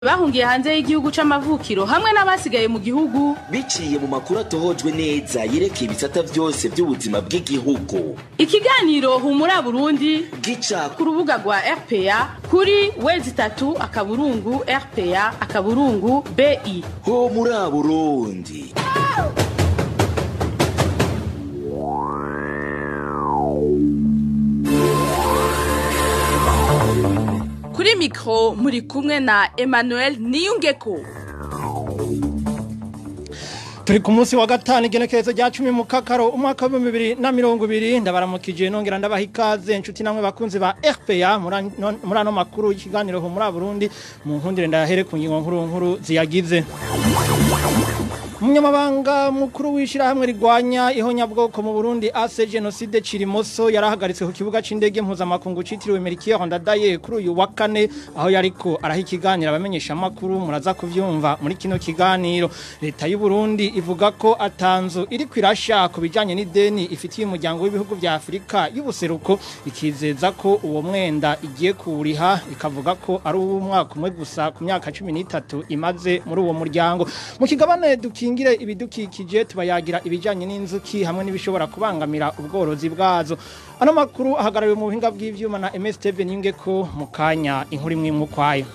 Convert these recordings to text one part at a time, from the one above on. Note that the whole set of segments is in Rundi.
bahungiye hanze y'igihugu c'amavukiro hamwe n'abasigaye mu gihugu biciye mu makuru atohojwe neza yerekeye ibisata byose by'ubuzima bw'igihugu ikiganiro humura burundi gica ku rubuga rwa rpa kuri wezi itatu akaburungu rpa akaburungu bi ho muri burundi kuri mikoro muri kumwe na emmanuel niyungeko turi ku munsi wa gatanu igenekerezo rya cumi mu kakaro umwaka w'ibihumbi bibiri na mirongo ibiri ndabaramukije nongera ndabaha ikaze inshuti namwe bakunzi ba rpa muri ano makuru y'ikiganiro ho muri burundi mu nkundire ndayahere ku ngingo nkuru nkuru ziyagize umunyamabanga mukuru w'ishyirahamwe rigwanya ihonyabwoko mu burundi ase jenoside cirimoso yarahagaritswe ku kibuga c'indege mpuzamakungu citiriwe merikiyo ndadaye kuri uyu wa kane aho yariko araha ikiganiro abamenyesha amakuru muraza kuvyumva muri kino kiganiro leta y'u Burundi ivuga ko atanzu iri kwirasha ku bijanye n'ideni ifitiye umuryango w'ibihugu vya Afrika y'ubuseruko ikizeza ko uwo mwenda igiye kuwuriha ikavuga ko ari uw'umwaka umwe gusa ku myaka 13 imaze muri uwo muryango mu kigabane duki dukingire ibidukikije tubayagira ibijanye n'inzuki hamwe n'ibishobora kubangamira ubworozi bwazo ano makuru ahagarariwe mu buhinga bw'ivyuma na MS Steven Ingeko mu kanya inkuru imwe mu kwayo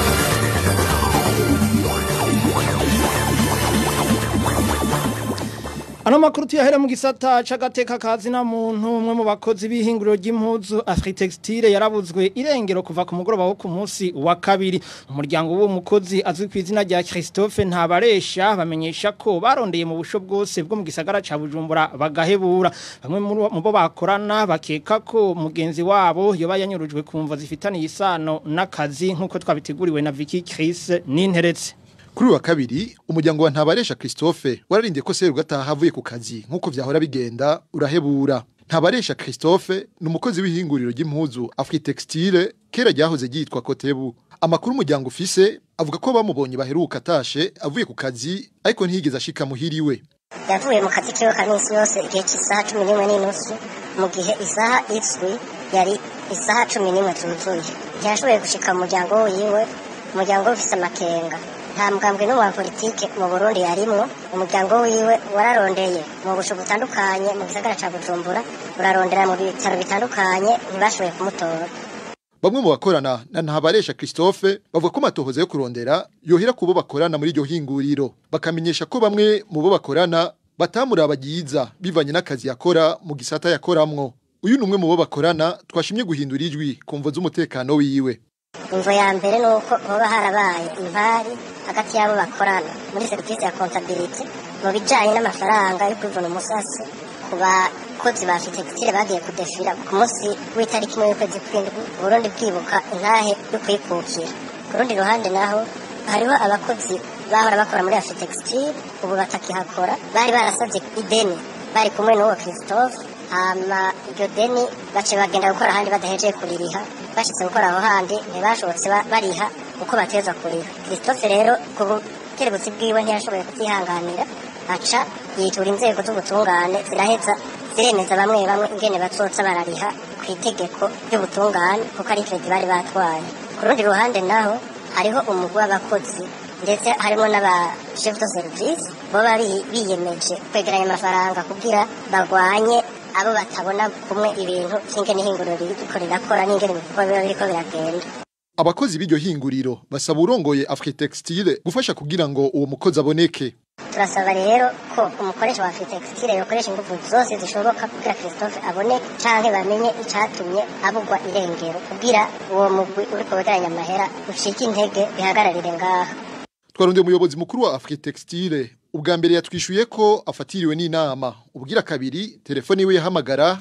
Ano makuru tuyahere mu gisata c'agateka kazi na muntu umwe mu bakozi b'ihinguriro ry'impuzu Afritextile yarabuzwe irengero kuva ku mugoroba wo ku munsi wa kabiri umuryango w'uwo mukozi azwi ku izina rya Christophe Ntabaresha bamenyesha ko barondeye mu busho bwose bwo mu gisagara ca Bujumbura bagahebura bamwe mu bo bakorana bakeka ko mugenzi wabo yoba yanyurujwe kumva zifitaniye isano n'akazi nkuko twabiteguriwe na Vicky Chris Ninteretse Kuri wa kabiri umuryango wa Ntabaresha Christophe wararindiye ko seru gataha avuye ku kazi nkuko vyahora bigenda urahebura Ntabaresha Christophe ni umukozi w'ihinguriro ry'impuzu Afritextile kera ryahoze ryitwa Kotebu amakuru umuryango ufise avuga ko bamubonye baheruka atashe avuye ku kazi ariko ntiyigeze ashika muhiriwe yavuye mu kazi kiwe ka minsi yose igihe cy'isaha cumi n'imwe n'inusu mu gihe isaha izwi yari isaha cumi n'imwe zuzuye ntiyashoboye gushika mu muryango wiwe umuryango ufise amakenga nta mugambwe n'umu wa politike mu Burundi yarimwo umuryango wiwe wararondeye mu busho butandukanye mu gisagara ca Bujumbura urarondera mu bitaro bitandukanye ntibashoboye kumutora Bamwe mu bakorana na Ntabaresha Christophe bavuga ko matohoza yo kurondera yohera kubo bakorana muri iryo hinguriro bakamenyesha ko bamwe mu bo bakorana batamuraba ryiza bivanye n'akazi yakora mu gisata yakoramwo uyu ni umwe mu bo bakorana twashimye guhindura ijwi kumvo z'umutekano wiwe imvo ya mbere ni uko hoba harabaye impari hagati y'abo bakorana muri serivisi ya kontabilite mu bijyanye n'amafaranga yo kwivuna umusasi ku bakozi ba fitegitire bagiye kudefira ku munsi w'itariki imwe y'ukwezi kw'indwi uburundi bwibuka intahe yo kuyikukira ku rundi ruhande naho hariho abakozi bahora bakora muri afitextile ubu batakihakora bari barasabye ideni bari kumwe n'uwo christophe hama iryo deni bace bagenda gukora ahandi badahejeye kuririha bashitse gukora aho handi ntibashobotse bariha uko bateza kuriha christophe rero ku bukerebutsi bwiwe ntiyashoboye kutihanganira aca yitura inzego z'ubutungane ziraheza ziremeza bamwe bamwe ingene bazoza barariha ku itegeko ry'ubutungane kuko ari kredi bari batwaye ku rundi ruhande naho hariho umugwi w'abakozi ndetse harimo n'aba chef de service boba biyemeje kwegeranya amafaranga kugira bagwanye abo batabona kumwe ibintu vy'ingene ihinguriro ririko rirakora n'ingene ibikorwa biba biriko biragenda abakozi b'iryo hinguriro basaba urongoye Afritextile gufasha kugira ngo uwo mukozi aboneke turasaba rero ko umukoresha wa Afritextile yokoresha ingufu zose zishoboka kugira Christophe aboneke canke bamenye icatumye abugwa irengero kugira uwo mugwi uriko wegeranya amahera ucike intege bihagararire ngaha twarondeye umuyobozi mukuru wa Afritextile ubwa mbere yatwishuye ko afatiriwe n'inama ubwira kabiri telefone iwe yahamagara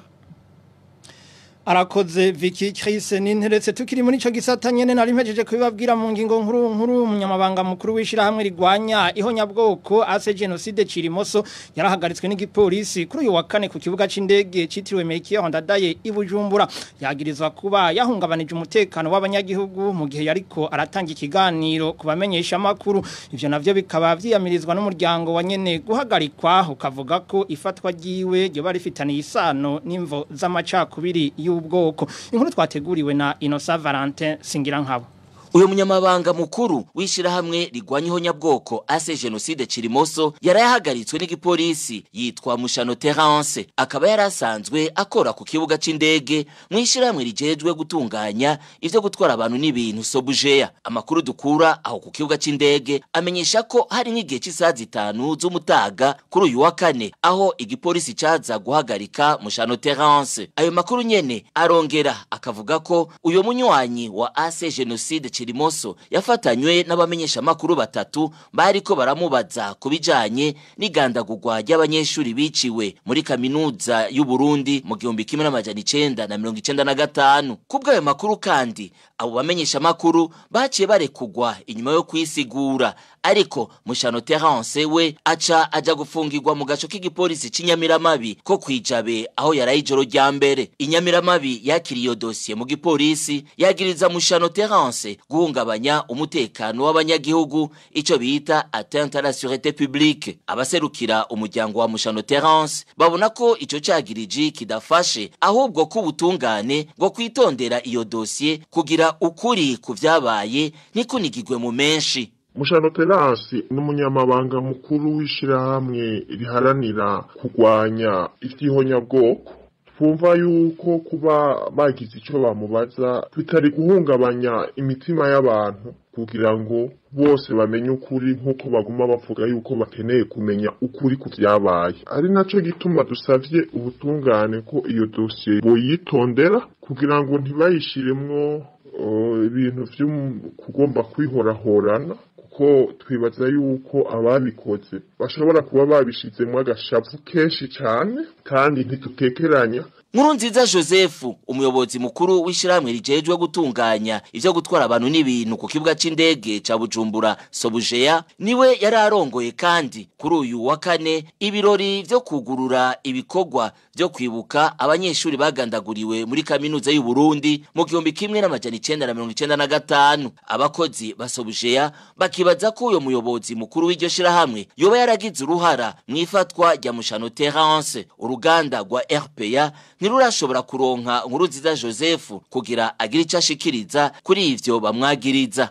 arakoze Vicky Chris ninteretse tukiri muri ico gisata nyene nari mpejeje kubibabwira mu ngingo nkuru nkuru umunyamabanga mukuru wishira hamwe rigwanya ihonyabwoko ase genocide cirimoso yarahagaritswe n'igipolisi kuri uyu wa kane ku kibuga c'indege citiriwe Mekiyo Ndadaye ibujumbura yagirizwa kuba yahungabanije umutekano w'abanyagihugu mu gihe yariko aratanga ikiganiro kubamenyesha makuru ivyo navyo bikaba vyiyamirizwa n'umuryango wa nyene guhagarikwa ukavuga ko ifatwa ryiwe ryo bari fitaniye isano n'imvo z'amacakubiri yu ubwoko inkuru twateguriwe na Innocent Valentin Singirankabo uyu munyamabanga mukuru w'ishirahamwe rigwanya ihonyabwoko ase jenoside kirimoso yari yahagaritswe n'igipolisi yitwa mushano terence akaba yari asanzwe akora ku kibuga c'indege mu ishirahamwe rijejwe gutunganya ivyo gutwara abantu n'ibintu sobujeya amakuru dukura aho ku kibuga c'indege amenyesha ko hari nk'igihe c'isaha zitanu z'umutaga kuri uyu wa kane aho igipolisi caza guhagarika mushano terence ayo makuru nyene arongera akavuga ko uyo munywanyi wa ase jenoside kirimoso yafatanywe n'abamenyeshamakuru batatu bariko baramubaza ku bijanye n'igandagurwa ry'abanyeshuri biciwe muri kaminuza y'u Burundi mu gihumbi kimwe n'amajana icenda na mirongo icenda na gatanu kubw'ayo makuru kandi abo bamenyeshamakuru baciye barekugwa inyuma yo kwisigura ariko mushano terence we aca aja gufungirwa mu gaco k'igipolisi c'inyamiramabi ko kwijabe aho yaraye ijoro rya mbere inyamiramabi yakiriye iyo dosiye mu gipolisi yagiriza mushano terence guhungabanya umutekano w'abanyagihugu ico bita atteinte à la sûreté publique abaserukira umuryango wa mushano terence babona ko ico cagiriji kidafashe ahubwo ko ubutungane bwo kwitondera iyo dosiye kugira ukuri ku vyabaye ntikunigirwe mu menshi mushano terasi n'umunyamabanga mukuru w'ishirahamwe riharanira kurwanya ivy'ihonyabwoko twumva yuko kuba bagize ico bamubaza bitari guhungabanya imitima y'abantu kugira ngo bose bamenye ukuri nk'uko baguma bavuga yuko bakeneye kumenya ukuri ku vyabaye ari naco gituma dusavye ubutungane ko iyo dosiye boyitondera kugira ngo ntibayishiremwo ibintu vyo kugomba kwihorahorana kuko twibaza yuko ababikoze bashobora kuba babishizemwo agashavu kenshi cane kandi ntitutekeranya nkuru nziza joseph umuyobozi mukuru w'ishyirahamwe rijejwe gutunganya ivyo gutwara abantu n'ibintu ku kibuga c'indege ca bujumbura sobujeya niwe yari arongoye kandi kuri uyu wa kane ibirori vyo kugurura ibikorwa vyo kwibuka abanyeshuri bagandaguriwe muri kaminuza y'u Burundi mu gihumbi kimwe n'amajana icenda na mirongo icenda na gatanu abakozi ba sobujeya bakibaza ko uyo muyobozi mukuru w'iryo shirahamwe yoba yaragize uruhara mw'ifatwa rya mushano terence uruganda rwa rpa ntirurashobora kuronka nkuru nziza joseph kugira agire icyo ashikiriza kuri ivyo bamwagiriza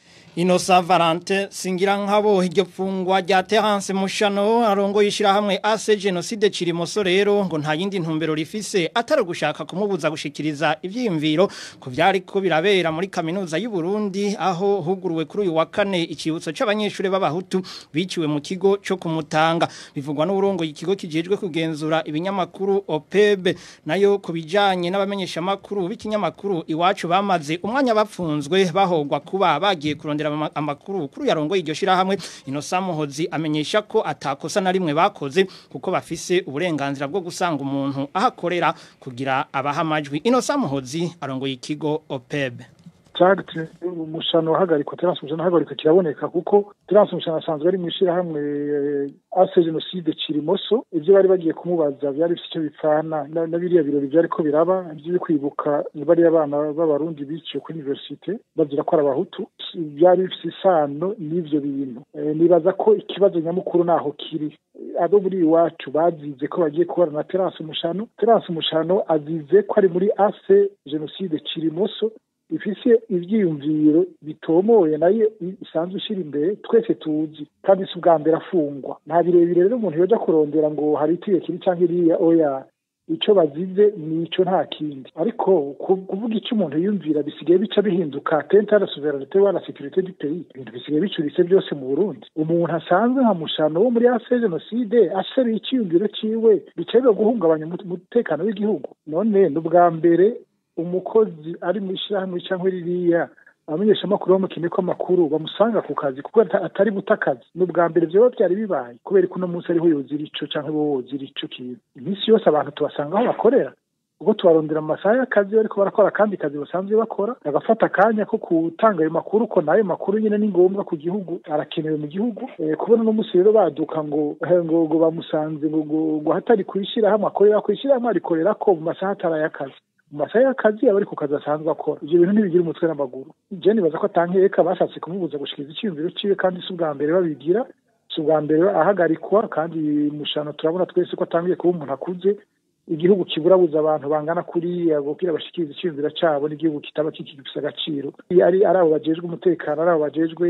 Inosa Valente singira nkabo iryo fungwa rya Terence Mushano arongo yishirahamwe AC Genocide Cirimoso rero ngo nta yindi ntumbero rifise atari gushaka kumubuza gushikiriza ivyimviro ku vyari ko birabera muri kaminuza y'u Burundi aho huguruwe kuri uyu wa kane ikibutso c'abanyeshure b'abahutu biciwe mu kigo cyo kumutanga bivugwa n'urongo ikigo kijejwe kugenzura ibinyamakuru OPEB nayo kubijanye n'abamenyesha makuru b'ikinyamakuru iwacu bamaze umwanya bapfunzwe bahogwa kuba bagiye kurondera amakuru kuri yarongoye iryo shirahamwe Innocent Muhozi amenyesha ko atakosa na rimwe bakoze kuko bafise uburenganzira bwo gusanga umuntu ahakorera kugira abaha amajwi Innocent Muhozi arongoye ikigo OPEB cyagutse umushano wahagarikwa terance umushano wahagarikwa kiraboneka kuko terance umushano asanzwe ari mu ishyirahamwe ase jenoside kirimoso ibyo bari bagiye kumubaza byari bifite icyo bipfana na biriya birori byari ko biraba ibyo kwibuka bariya bana b'abarundi biciwe kuri universite bagira ko ari abahutu byari bifite isano n'ibyo bintu nibaza ko ikibazo nyamukuru naho kiri abo muri iwacu bazize ko bagiye kubara na terance umushano terance umushano azize ko ari muri ase jenoside kirimoso ifise ivyiyumviro bitomoye nayo isanzwe ishira imbere twese tuzi kandi si ubwa mbere afungwa nta birebire rero umuntu yoja kurondera ngo hari itegeko iri canke iriya oya ico bazize nico nta kindi ariko kuvuga icyo umuntu yumvira bisigaye bica bihinduka tente à la souveraineté wa la sécurité du pays ibintu bisigaye bicuritse byose mu Burundi umuntu asanzwe nka mushano wo muri ase jenoside aseruye iciyumviro ciwe bica biba guhungabanya umutekano w'igihugu none ni ubwa mbere umukozi ari mu ishyirahamwe cyangwa ririya abamenyeshamakuru bamukeneye ko amakuru bamusanga ku kazi kuko atari buta akazi ni ubwa mbere byaba byari bibaye kubera ko uno munsi ariho yozira ico cyangwa bo wozira ico kintu iminsi yose abantu tubasanga aho bakorera ubwo tubarondera mu masaha y'akazi bariko barakora akandi kazi basanzwe bakora bagafata akanya ko gutanga ayo makuru ko nayo makuru nyine ni ngombwa ku gihugu arakenewe mu gihugu kubona uno munsi rero baduka ngo ngo ngo bamusanze ngo ngo hatari kwishyirahamwe akorera kwishyirahamwe arikorera ko mu masaha atari ay'akazi mu masaha y'akazi aba ari ku kazi asanzwe akora ibyo bintu ntibigira umutwe n'amaguru je nibaza ko atankeka bashatse kumubuza gushikiriza icyiyumviro ciwe kandi si ubwa mbere babigira si ubwa mbere ahagarikwa kandi mushano turabona twese ko atangiye kuba umuntu akuze igihugu kiburabuza abantu bangana kuriya kugira bashikirize iciyumviro cabo n'igihugu kitaba kikigifise agaciro ari ari abo bajejwe umutekano ari abo bajejwe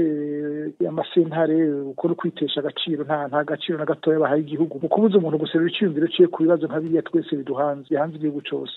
amasentare ukora kwitesha agaciro nta nta gaciro na gatoya bahaye igihugu mu kubuza umuntu guserura iciyumviro ciye ku bibazo nka biriya twese biduhanze bihanze igihugu cose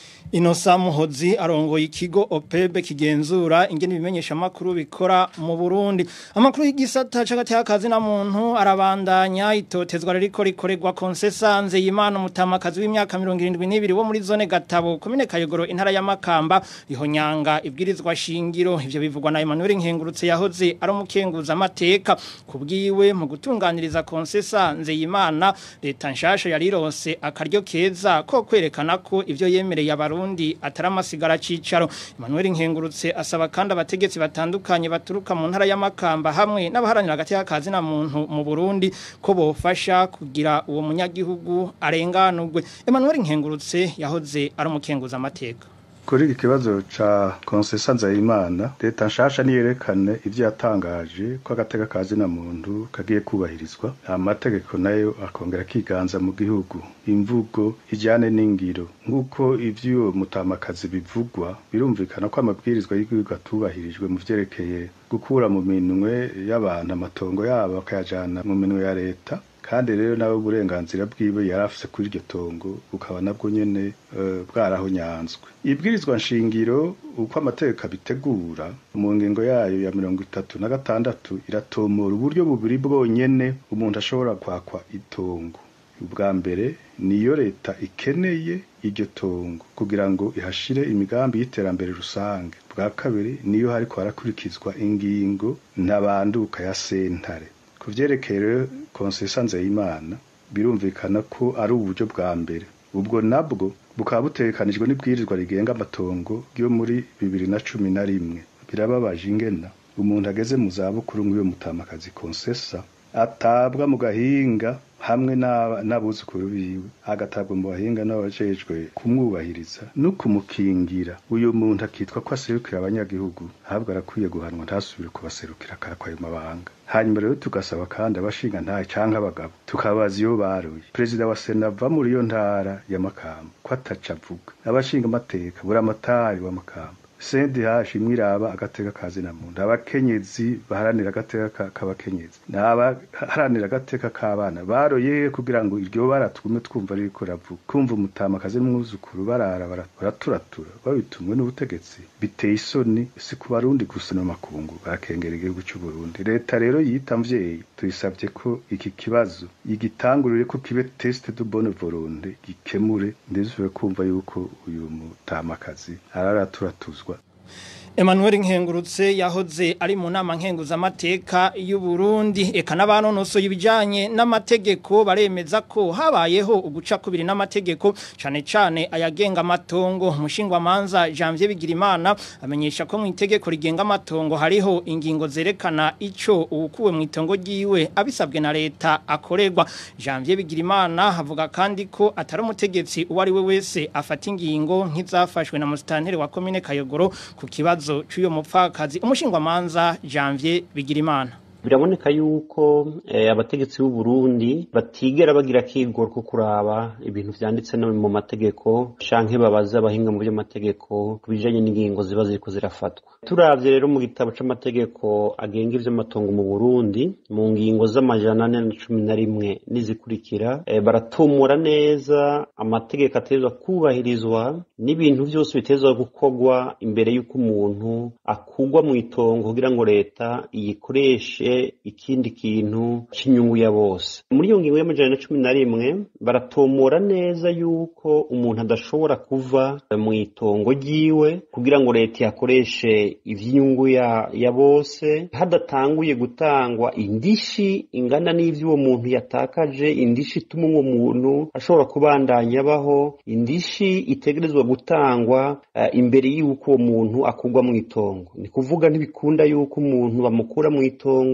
Inosa Muhozi arongoye ikigo OPEB kigenzura ingene ibimenyesha makuru bikora mu Burundi. Amakuru y'igisata cagati y'akazi na muntu arabandanya itotezwa riko rikorerwa konsesanze y'Imana mutamakazi w'imyaka 72 wo muri zone Gatabo komine Kayogoro intara ya Makamba rihonyanga ibwirizwa shingiro ivyo bivugwa na Emmanuel Nkengurutse yahoze ari umukenguza amateka kubwiwe mu gutunganiriza konsesanze y'Imana leta nshasha yarironse akaryo keza ko kwerekana ko ivyo yemereye abarundi ataramasigara cicaro Emmanuel Nkengurutse asaba kandi abategetsi batandukanye baturuka mu ntara y'amakamba hamwe n'abaharanira hagati y'akazi na muntu mu Burundi ko bofasha kugira uwo munyagihugu arenganurwe Emmanuel Nkengurutse yahoze ari umukenguza amateka kuri iki kibazo ca konsesa nzayimana leta nshasha niyerekane ivyo yatangaje ko agateka kazi na muntu kagiye kubahirizwa amategeko nayo akongera kiganza mu gihugu imvugo ijyane n'ingiro nk'uko ivy'uwo mutamakazi bivugwa birumvikana ko amabwirizwa y'igihugu atubahirijwe mu vyerekeye gukura mu minwe y'abantu amatongo yabo bakayajana mu minwe ya leta kandi rero nawe uburenganzira bwiwe yari afise kuri iryo tongo bukaba nabwo nyene uh, bwarahonyanzwe ibwirizwa nshingiro uko amategeko abitegura mu ngingo yayo ya mirongo itatu na gatandatu iratomora uburyo bubiri bwonyene umuntu ashobora kwakwa itongo ubwa mbere niyo leta ikeneye iryo tongo kugira ngo ihashire imigambi y'iterambere rusange bwa kabiri niyo hariko harakurikizwa ingingo ntabanduka ya sentare ku vyerekeye rero konsesa nzeyimana birumvikana ko ari uburyo bwa mbere ubwo nabwo bukaba butegekanijwe n'ibwirizwa rigenga amatongo yo muri bibiri na cumi na rimwe birababaje ingena umuntu ageze mu zabukuru nk'uyo mutamakazi konsesa atabwa mu gahinga hamwe n'abuzukuru biwe agatabwa mu bahinga n'abajejwe kumwubahiriza no kumukingira uyu muntu akitwa ko aserukira abanyagihugu ahubwo arakwiye guhanwa ntasubire kubaserukira akarakwa ayo mabanga hanyuma rero tugasaba kandi abashinga ntahe canke abagabo tukabaza iyo baruye perezida wa sena ava muri iyo ntara ya makamba ko ataca avuga abashinga amateka buramatari wa makamba sendi hashi mwiraba agateka kazi na muntu abakenyezi baharanira agateka k'abakenyezi n'abaharanira agateka k'abana baroye kugira ngo iryo bara tugume twumva ririko ravuga kumva umutamakazi n'umwuzukuru barara baraturatura babitumwe n'ubutegetsi biteye isoni si ku barundi gusa no makungu barakengera igihugu cy'u Burundi leta rero yita mvyeyi tuyisabye ko iki kibazo igitangurire ko kibe test de bonne volonté gikemure ndizwe kumva yuko uyu mutamakazi araraturatuzwa Emmanuel Nkengurutse yahoze ari mu nama nkenguza amateka y'u Burundi eka n'abanonoso y'ibijanye n'amategeko baremeza ko habayeho uguca kubiri n'amategeko cane cane ayagenga amatongo umushingwa manza Janvier Bigirimana amenyesha ko mu itegeko rigenga amatongo hariho ingingo zerekana ico ukuwe mu itongo ryiwe abisabwe na leta akorerwa Janvier Bigirimana avuga kandi ko atari umutegetsi uwo ari we wese afata ingingo nk'izafashwe na musitanteri wa komine Kayogoro ku kibazo cy'uyo mupfakazi umushingwamanza Janvier Bigirimana biraboneka yuko abategetsi b'u Burundi batigera bagira kigoro ko kuraba ibintu vyanditse no mu mategeko canke babaza abahinga mu by'amategeko kubijanye n'ingingo ziba ziriko zirafatwa turavye rero mu gitabo c'amategeko agenga ivy'amatongo mu Burundi mu ngingo z'amajana ane na cumi na rimwe n'izikurikira baratumura neza amategeko atezwa kubahirizwa n'ibintu vyose bitezwa gukorwa imbere y'uko umuntu akugwa mu itongo kugira ngo leta iyikoreshe ikindi kintu cy'inyungu ya bose muri iyo ngingo y'amajana na cumi na rimwe baratomora neza yuko umuntu adashobora kuva mu itongo ryiwe kugira ngo leta yakoreshe ivy'inyungu ya, ya bose hadatanguye gutangwa indishi ingana n'ivyo uwo muntu yatakaje indishi ituma uwo muntu ashobora kubandanya abaho indishi itegerezwa gutangwa uh, imbere y'uko uwo muntu akugwa mu itongo ni kuvuga ntibikunda yuko umuntu bamukura mu itongo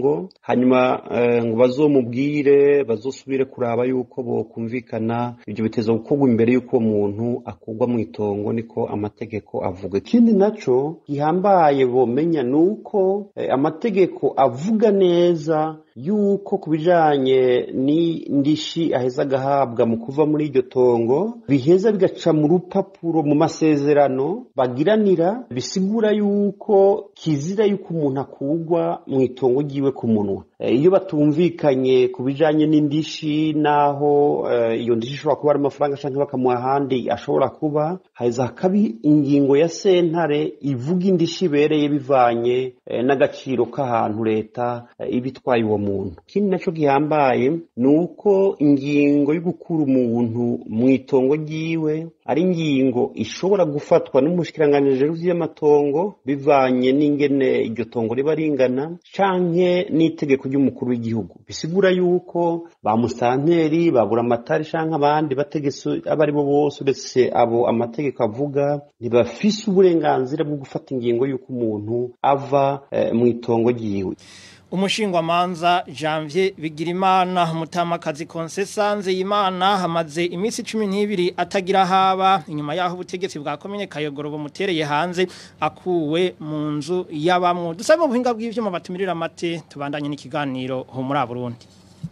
itongo hanyuma eh, ngo bazomubwire bazosubire kuraba yuko bokumvikana ibyo biteza gukorwa imbere y'uko uwo muntu akurwa mu itongo niko amategeko avuga ikindi naco gihambaye bomenya ni uko eh, amategeko avuga neza yuko ku bijanye n'indishi aheza agahabwa mu kuva muri iryo tongo biheza bigaca mu rupapuro mu masezerano bagiranira bisigura yuko kizira yuko umuntu akurwa mu itongo ryiwe ku munwa Eh, iyo batumvikanye ku bijanye n'indishi naho eh, iyo ndishi ishobora kuba ari amafaranga canke bakamuha ahandi ashobora kuba haheza hakaba ingingo ya sentare ivuga indishi ibereye bivanye eh, n'agaciro k'ahantu leta eh, iba itwaye uwo muntu ikindi naco gihambaye ni uko ingingo yo gukura umuntu mu itongo ryiwe ari ingingo ishobora gufatwa n'umushikiranganji vy'amatongo bivanye n'ingene iryo tongo riba ringana canke n'itegeko ry'umukuru w'igihugu bisigura yuko ba musanteri babura amatari canke abandi bategetse abo ari bo bose uretse abo amategeko avuga ntibafise uburenganzira bwo gufata ingingo y'uko umuntu ava eh, mu itongo ryiwe umushingwamanza janvier bigirimana umutamakazi konsesanze y'imana hamaze iminsi cumi n'ibiri atagira haba inyuma y'aho ubutegetsi bwa komine kayogoro bumutereye hanze akuwe mu nzu y'abamwo dusabe mu buhinga bw'ivyuma batumirira amate tubandanye n'ikiganiro ho muri Burundi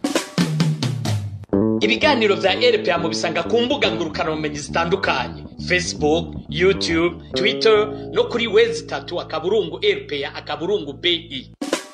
ibiganiro vya rpa mubisanga ku mbuga ngurukanabumenyi zitandukanye facebook youtube twitter no kuri wezi tatu akaburungu rpa akaburungu bi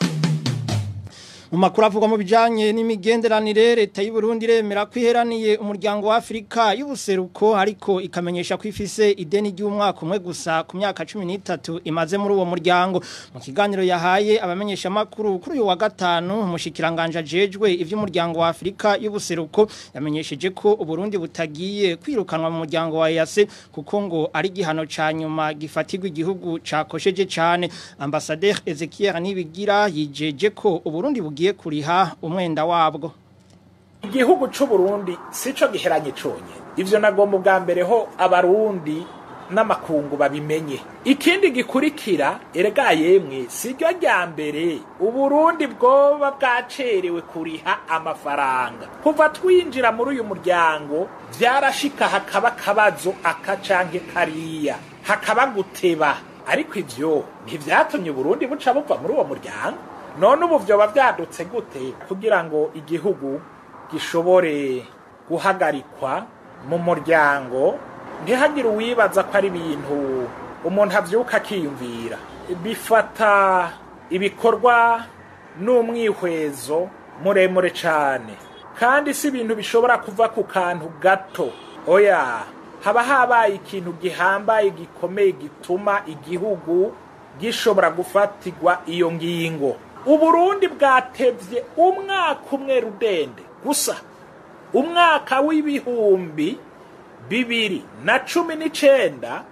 mu makuru avugwa mu bijanye n'imigenderanire leta y'u Burundi remera kwiheraniye umuryango wa Afrika y'ubuseruko ariko ikamenyesha ko ifise ideni ry'umwaka umwe gusa ku myaka 13 imaze muri uwo muryango mu kiganiro yahaye abamenyesha makuru kuri uyu wa gatanu umushikiranganje ajejwe ivy'umuryango wa Afrika y'ubuseruko yamenyesheje ko Uburundi butagiye kwirukanwa mu muryango wa EAC kuko ngo ari gihano ca nyuma gifatirwa igihugu cakosheje cane ambassadeur Ezekiel Nibigira yijeje ko Uburundi bugiye kuriha umwenda wabwo igihugu c'uburundi sico giheranye conye ivyo nagomba ubwa mbere ho abarundi n'amakungu babimenye ikindi gikurikira erega yemwe siryo rya mbere uburundi bwoba bwacerewe kuriha amafaranga kuva twinjira muri uyu muryango vyarashika hakaba akabazo aka canke kariya hakaba guteba ariko ivyo ntivyatumye uburundi buca buva muri uwo muryango none ubu vyoba vyadutse gute kugira ngo igihugu gishobore guhagarikwa mu muryango ntihagire uwibaza ko ari ibintu umuntu avyuka akiyumvira bifata ibikorwa n'umwihwezo muremure cane kandi si ibintu bishobora kuva ku kantu gato oya haba habaye ikintu gihambaye gikomeye gituma igihugu gishobora gufatirwa iyo ngingo uburundi bwatevye umwaka umwe rudende gusa umwaka w'ibihumbi bibiri na cumi n'icenda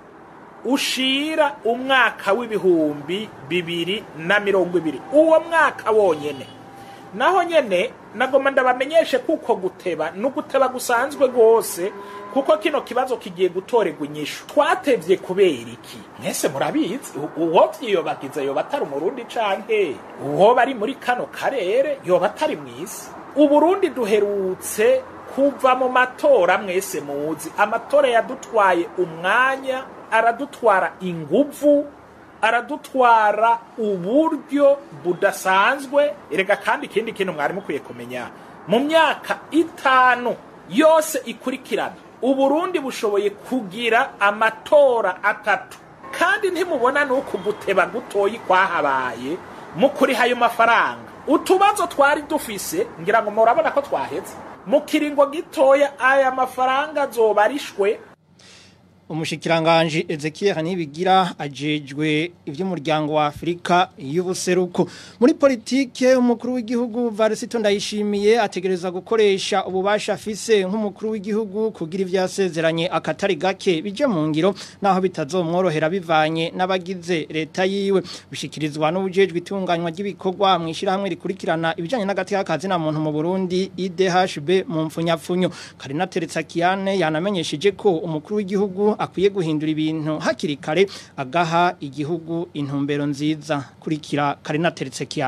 ushira umwaka w'ibihumbi bibiri na mirongo ibiri uwo mwaka wonyene naho nyene nagoma ndabamenyeshe kuko guteba n'uguteba gusanzwe rwose kuko kino kibazo kigiye gutorerwa inyishu twatevye kubera iki mwese murabizi uwo vyiyobagiza yoba atari umurundi canke uwo bari muri kano karere yoba atari mw'isi uburundi duherutse kuva mu matora mwese muzi amatora yadutwaye umwanya aradutwara inguvu aradutwara uburyo budasanzwe erega kandi ikindi kintu mwari mukwiye kumenya mu myaka itanu yose ikurikirana uburundi bushoboye kugira amatora atatu kandi ntimubona nuko guteba gutoyi kwahabaye mu kuriha ayo mafaranga utubazo twari dufise ngira ngo murabona ko twaheze mu kiringo gitoya aya mafaranga azoba arishwe umushikiranganje Ezekiel Nibigira ajejwe ivy'umuryango wa Afrika y'ubuseruko muri politike umukuru w'igihugu Varisito ndayishimiye ategereza gukoresha ububasha afise nk'umukuru w'igihugu kugira ivyasezeranye akatari gake bije mu ngiro naho bitazomworohera bivanye n'abagize leta yiwe bishikirizwa n'ubujejwe itunganywa ry'ibikorwa mwishira hamwe rikurikirana ibijanye n'agati k'akazi na muntu mu Burundi IDHB mu mfunyapfunyo Karina Teretsa Kiane yanamenyesheje ko umukuru w'igihugu akwiye guhindura ibintu hakiri kare agaha igihugu intumbero nziza kurikira Karina Teretse Kiana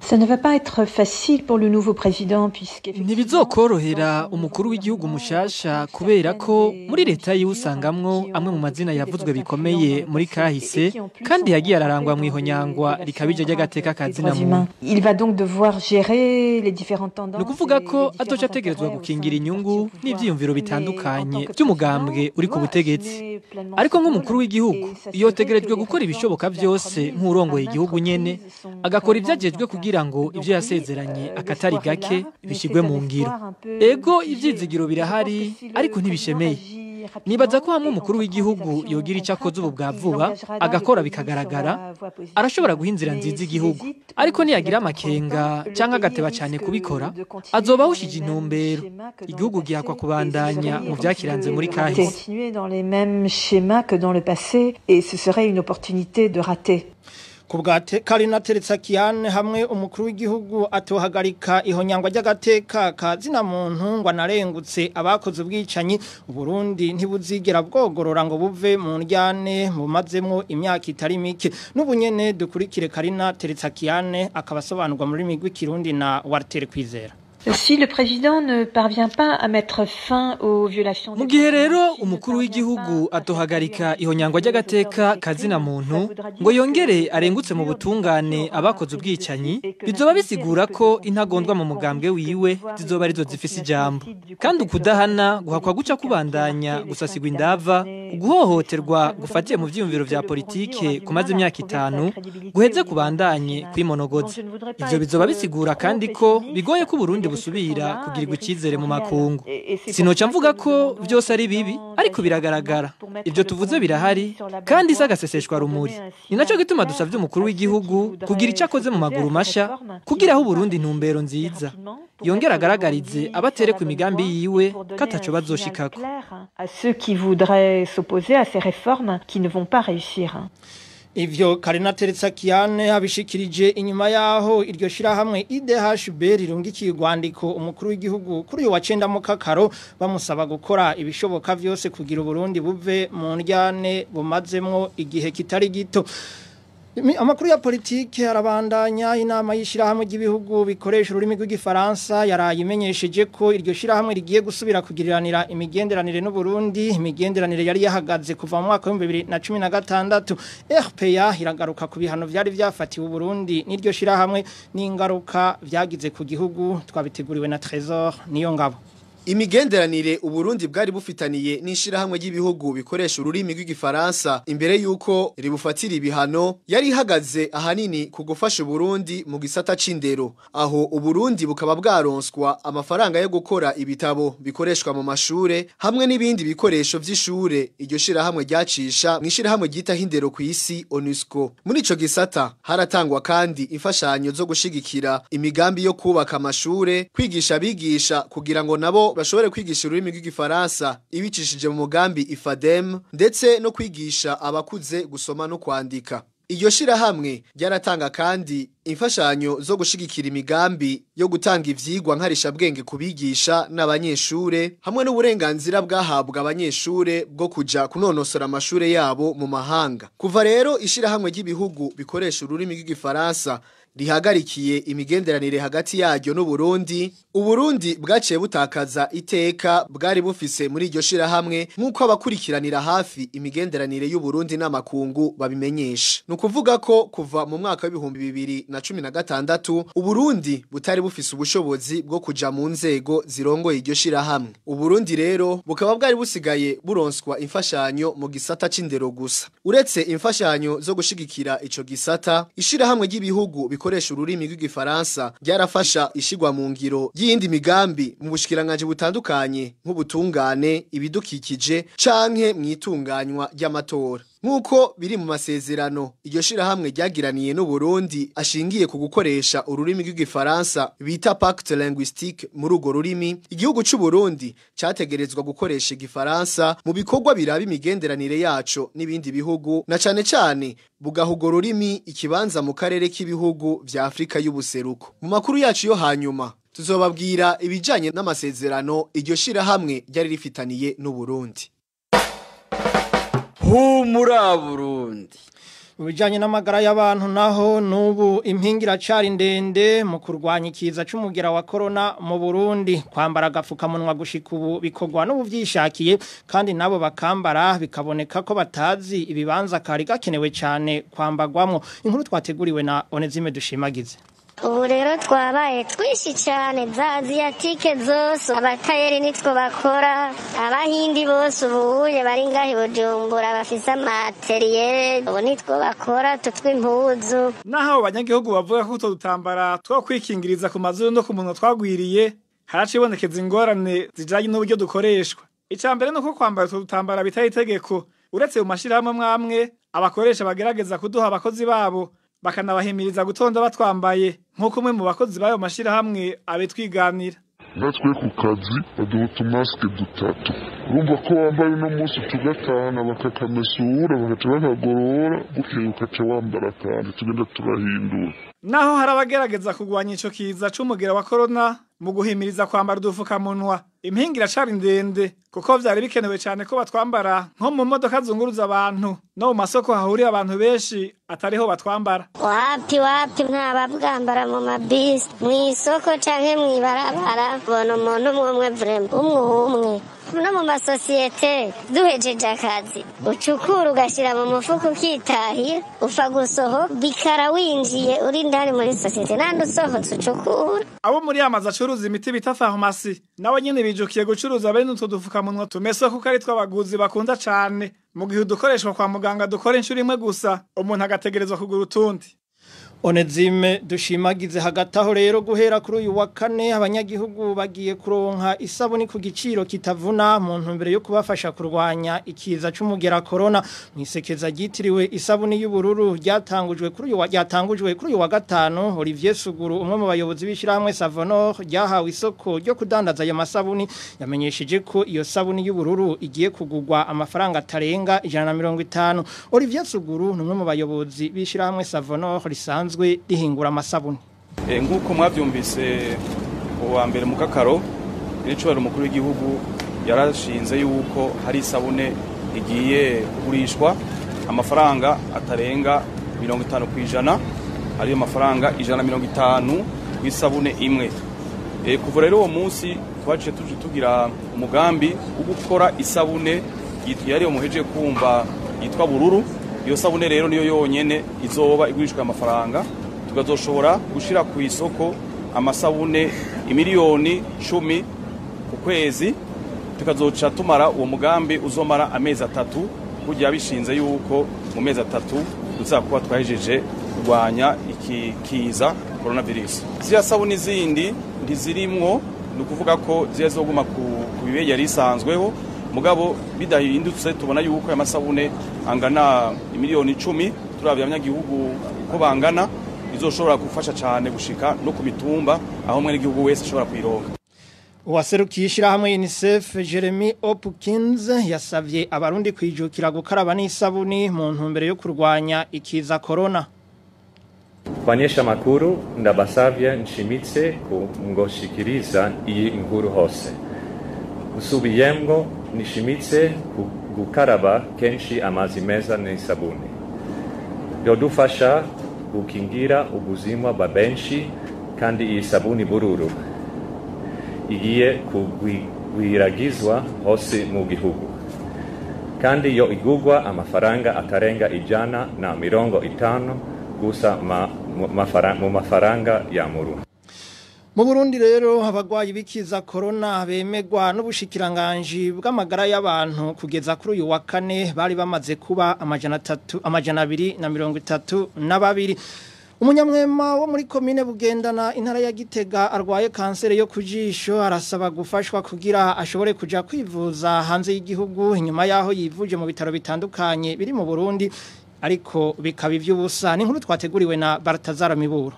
Ça ne va pas être facile pour le nouveau président puisque ntibizokorohera umukuru w'igihugu mushasha kubera ko muri leta yiwe usangamwo amwe mu mazina yavuzwe bikomeye muri kahise kandi yagiye ararangwa mu ihonyangwa rikabije ry'agateka kazina muntu il va donc devoir gérer les différentes tendances ni ukuvuga ko azoca ategerezwa gukingira inyungu n'ivyiyumviro bitandukanye by'umugambwe uri ku butegetsi ariko nk'umukuru w'igihugu yotegerejwe gukora ibishoboka byose nk'urongoye igihugu nyene agakora ivyajejwe kugira ngo ivyo yasezeranye akatari gake bishigwe mu ngiro ego ivyizigiro birahari ariko ntibishemeye nibaza ko hamwe umukuru w'igihugu yogira icyo akoze ubu bwa vuba agakora bikagaragara arashobora guha inzira nziza igihugu ariko niyagira amakenga cyangwa agateba cyane kubikora azoba awushije intumbero igihugu gihakwa kubandanya mu byakiranze muri kahise continuer dans les mêmes schémas que dans le passé et ce serait une opportunité de rater ku bwa karina teretsakiane hamwe umukuru w'igihugu atohagarika ihonyangwa ry'agateka ka zina muntu ngo anarengutse abakoze ubwicanyi uburundi ntibuzigera bwogorora ngo buve mu njyane bumazemo imyaka itari mike n'ubu nyene dukurikire karina teretsakiane akaba asobanurwa muri migwi kirundi na wartere kwizera Si le président ne parvient pas à mettre fin aux violations mu gihe rero umukuru w'igihugu atohagarika ihonyangwa ry'agateka kazina muntu ngo yongere arengutse mu butungane abakoze ubwicanyi bizoba bisigura ko intagondwa mu mugambwe wiwe zizoba arizo zifise ijambo kandi ukudahana guhakwa guca kubandanya gusasigwa indava guhohoterwa gufatiye mu vyiyumviro vya politike kumaze imyaka itanu guheze kubandanye kwimonogoza ivyo bizoba bisigura kandi ko bigoye ko Burundi busubira kugirirwa icyizere mu makungu sinoca mvuga ko byose ari bibi ariko biragaragara ibyo tuvuze birahari kandi isa agaseseshwa rumuri ni nacyo gituma dusabye umukuru w'igihugu kugira icyo akoze mu maguru mashya kugira aho Burundi intumbero nziza yongera agaragarize abatere ku migambi yiwe ko ataco bazoshikako à ceux qui voudraient s'opposer à ces réformes qui ne vont pas réussir Ivyo Karina Teretsakiane abishikirije inyuma yaho iryo shirahamwe IDHB rirungikiye urwandiko umukuru w'igihugu kuri uyu wa 9 mu kakaro bamusaba gukora ibishoboka vyose kugira Burundi buve mu njyane bumazemwo igihe kitari gito Amakuru ya politike arabandanya inama y'ishirahamwe ry'ibihugu bikoresha ururimi rw'igifaransa yarayimenyesheje ko iryo shirahamwe rigiye gusubira kugiriranira imigenderanire n'u Burundi imigenderanire yari yahagaze kuva mu mwaka wa 2016 RPA iragaruka ku bihano vyari vyafatiwe Burundi n'iryo shirahamwe n'ingaruka vyagize ku gihugu twabiteguriwe na Trésor niyo ngabo Imigenderanire Uburundi bwari bufitaniye n'ishirahamwe ry'ibihugu bikoresha ururimi rw'igifaransa imbere yuko ribufatira ibihano yari ihagaze ahanini ku gufasha Uburundi mu gisata c'indero aho Uburundi bukaba bwaronswa amafaranga yo gukora ibitabo bikoreshwa mu mashure hamwe n'ibindi bikoresho vy'ishure iryo shirahamwe ryacisha mu ishirahamwe ryita hindero ku isi ONUSCO muri ico gisata haratangwa kandi imfashanyo zo gushigikira imigambi yo kubaka amashure kwigisha abigisha kugira ngo nabo bashobore kwigisha ururimi rw'igifaransa ibicishije mu mugambi ifadem ndetse no kwigisha abakuze gusoma no kwandika iryo shirahamwe ryaratanga kandi imfashanyo zo gushigikira imigambi yo gutanga ivyigwa nkarishabwenge kubigisha n'abanyeshure hamwe n'uburenganzira bwahabwa abanyeshure bwo kuja kunonosora amashure yabo mu mahanga kuva rero ishirahamwe ry'ibihugu bikoresha ururimi rw'igifaransa rihagarikiye imigenderanire hagati yaryo n'Uburundi Uburundi bwaciye butakaza iteka bwari bufise muri iryo shirahamwe nk'uko abakurikiranira hafi imigenderanire y'Uburundi n'amakungu babimenyesha ni ukuvuga ko kuva mu mwaka w'ibihumbi bibiri na cumi na gatandatu Uburundi butari bufise ubushobozi bwo kuja mu nzego zirongoye iryo shirahamwe Uburundi rero bukaba bwari busigaye buronswa imfashanyo mu gisata c'indero gusa uretse imfashanyo zo gushigikira ico gisata ishirahamwe ry'ibihugu bikoresha ururimi rw'igifaransa ryarafasha ishigwa mu ngiro y'indi migambi mu bushikiranganje butandukanye nk'ubutungane ibidukikije canke mwitunganywa ry'amatora Nkuko biri mu masezerano iryo shirahamwe ryagiraniye n'u Burundi ashingiye ku gukoresha ururimi rw'igifaransa bita pacte linguistique muri urwo rurimi igihugu c'u Burundi categerezwa gukoresha igifaransa mu bikorwa biraba imigenderanire yaco n'ibindi bihugu na cane cane bugahugo rurimi ikibanza mu karere k'ibihugu vya Afrika y'ubuseruko mu makuru yacu yo hanyuma tuzobabwira ibijanye n'amasezerano iryo shirahamwe ryari rifitaniye n'u Burundi humura Burundi Mu bijanye n'amagara y'abantu naho nubu impingira cari ndende mu kurwanya ikiza c'umugera wa corona mu Burundi kwambara agafukamunwa gushika ubu bikorwa n'ubuvyishakiye kandi nabo bakambara bikaboneka ko batazi ibibanza kari gakenewe cyane kwambagwamwo inkuru twateguriwe na Onezime dushimagize ubu rero twabaye twinshi cyane za aziyatike zose abatayeri nitwo bakora abahindi bose ubuye bari ngaho i bujumbura bafise amateriyeri ubu nitwo bakora tutw'impuzu naho abo banyagihugu bavuga ko utwo dutambara two kwikingiriza ku mazuru no ku munwa twagwiriye haracibonekeza ingorane zijanye n'uburyo dukoreshwa icya mbere ni uko kwambara utwo dutambara bitari itegeko uretse mu mashyirahamwe amwe abakoresha bagerageza kuduha abakozi babo bakanabahimiriza gutonda batwambaye nk'uko umwe mu bakozi b'ayo mashyirahamwe abitwiganira natwe ku kazi baduha utumasike dutatu urumva ko wambaye uno munsi tugatahana bakakamesura bagaca bakagorora bukeye ukaca wambara kandi tugenda turahindura naho hari abagerageza kurwanya ico kiza c'umugera wa korona mu guhimiriza kwambara udufukamunwa impinga iracari ndende kuko vyari bikenewe cane ko batwambara nko mu modoka zunguruza abantu no mu masoko hahuriye abantu benshi atariho batwambara wapi wapi ntababwambara mu mabisi mw'isoko canke mw'ibarabara bona umuntu umwe umwe vrema umwe umwe no mu masosiyete duhejeje akazi ucukura ugashira mu mufuka ukitahira ufa gusoho bikara winjiye uri indani muri sosiyete nandi usohotse ucukura abo muri amazu acuruza imiti bita farumasi nabo nyene bijukiye gucuruza bene utwo dufukamunwa tumese kuko ari tw'abaguzi bakunda cane mu gihe udukoreshwa kwa muganga dukora inshuro imwe gusa umuntu agategerezwa kugura utundi Onezime dushimagize hagati aho rero guhera kuri uyu wa kane abanyagihugu bagiye kuronka isabuni ku giciro kitavuna mu ntumbero yo kubafasha kurwanya ikiza c'umugera corona mwisekeza gitiriwe isabuni y'ubururu ryatangujwe kuri uyu wa ryatangujwe kuri uyu wa gatano Olivier Suguru umwe mu bayobozi b'ishiramwe Savonor ryahawe isoko ryo kudandaza ayo masabuni yamenyesheje ko iyo sabuni y'ubururu igiye kugurwa amafaranga atarenga 150 Olivier Suguru ni umwe mu bayobozi b'ishiramwe Savonor risanzwe risanzwe rihingura amasabuni nk'uko mwabyumvise uwa mbere mu kakaro n'icubahiro umukuru w'igihugu yarashinze yuko hari isabune igiye kugurishwa amafaranga atarenga mirongo itanu ku ijana ariyo mafaranga ijana na mirongo itanu ku isabune imwe kuva rero uwo munsi twaciye tuje tugira umugambi wo gukora isabune yariyo muhejeje kumva yitwa bururu iyo sabune rero niyo yonyene izoba igurishwa amafaranga tukazoshobora gushira ku isoko amasabune imiliyoni cumi ku kwezi tukazoca tumara uwo mugambi uzomara amezi atatu kugira bishinze yuko mu mezi atatu tuzakuba twahejeje kurwanya iki kiza coronavirus ziriya sabuni zindi ntizirimwo ni ukuvuga ko zizoguma ku bibe yari isanzweho mugabo bidahindutse tubona yuko aya masabune angana imiliyoni icumi turabya abanyagihugu uko bangana izoshobora gufasha cyane gushika no ku mitumba aho umwe n'igihugu wese ashobora kuyironka uwaserukiye ishyirahamwe UNICEF Jeremy Hopkins yasabye abarundi kwijukira gukaraba n'isabuni mu ntumbero yo kurwanya ikiza corona Banyesha makuru ndabasavye nshimitse ku ngoshikiriza iyi inkuru hose usubiyemwo nishimitse gukaraba kenshi amazi meza n'isabuni byodufasha gukingira ubuzima bwa benshi kandi iyi sabuni bururu igiye kugwiragizwa hose mu gihugu kandi yo igugwa amafaranga atarenga ijana na mirongo itanu gusa ma, mu mafaranga ya muru mu Burundi rero abagwayi bikiza corona bemegwa n'ubushikiranganje bw'amagara y'abantu kugeza kuri uyu wa kane bari bamaze kuba amajana 3 amajana 2 na 32 na babiri Umunyamwema wo muri komine bugendana intara ya Gitega arwaye kansere yo kujisho arasaba gufashwa kugira ashobore kuja kwivuza hanze y'igihugu inyuma yaho yivuje mu bitaro bitandukanye biri mu Burundi ariko bikaba ivy'ubusa ni nkuru twateguriwe na Bartazara Miburo